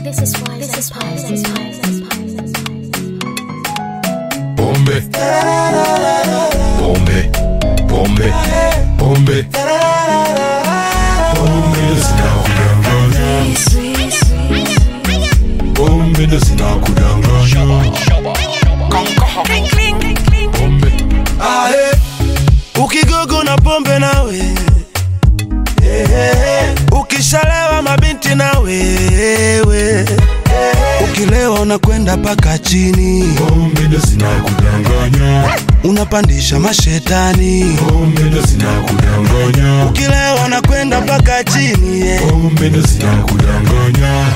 This is why. This is why. This is why. This is why. Pombe. Pombe. Pombe. Pombe. Pombe ndo zinakudanganya. Pombe ndo zinakudanganya. Pombe. Ae, ukigogo na pombe nawe Eh, ukishalewa mabinti na wewe ukilewa unakwenda paka chini Pombe ndo zinakudanganya. unapandisha mashetani Pombe ndo zinakudanganya. ukilewa unakwenda paka chini yeah. Pombe ndo zinakudanganya.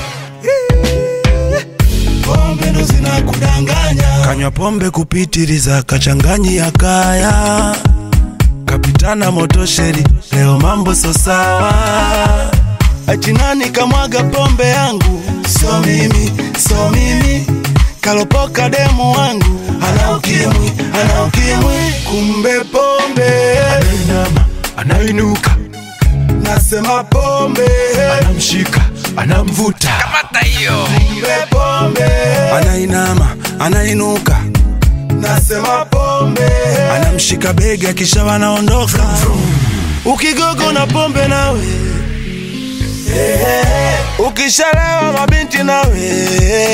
pombe ndo zinakudanganya kanywa pombe kupitiliza kachanganyi ya kaya kapitana motosheri leo mambo so sawa achinani kamwaga pombe yangu so mimi so mimi kalopoka demu wangu ana ukimwi ana ukimwi kumbe pombe Anainama, anainuka, nasema pombe anamshika, anamvuta. kumbe pombe anainama anainuka nasema pombe anamshika bega kisha wanaondoka ukigogo na pombe nawe ukishalewa mabinti nawe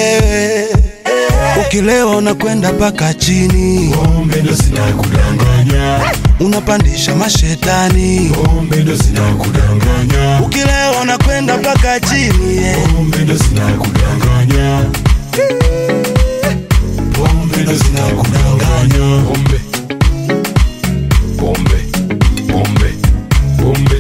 ukilewa unakwenda paka chini Pombe ndo zinakudanganya. unapandisha mashetani Pombe ndo zinakudanganya. ukilewa unakwenda paka chini yeah. Pombe ndo zinakudanganya. Pombe ndo zinakudanganya. Pombe. Pombe. Pombe. Pombe.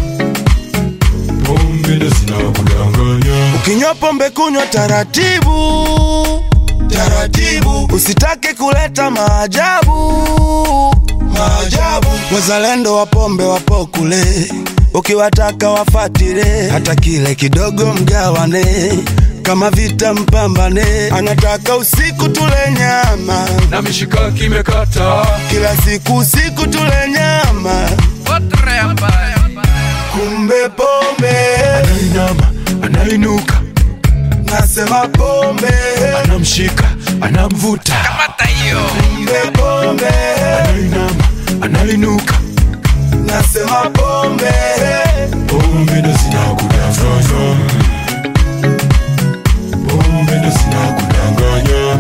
Pombe ndo zinakudanganya. Ukinywa pombe kunywa taratibu taratibu, usitake kuleta maajabu maajabu. Wazalendo wa pombe wapo kule, ukiwataka wafatile, hata kile kidogo mgawane kama vita mpambane, anataka usiku tule nyama, Na mishikaki imekata. kila siku usiku tule nyama, kumbe pombe, Anainama, anainuka, nasema pombe, anamshika, anamvuta. kumbe pombe Anainama, anainuka. nasema pombe Pombe ndo zinakudanganya. Pombe ndo zinakudanganya.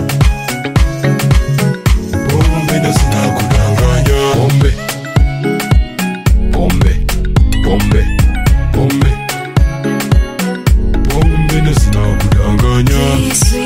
Pombe ndo zinakudanganya. Pombe. Pombe. Pombe. Pombe. Pombe ndo zinakudanganya.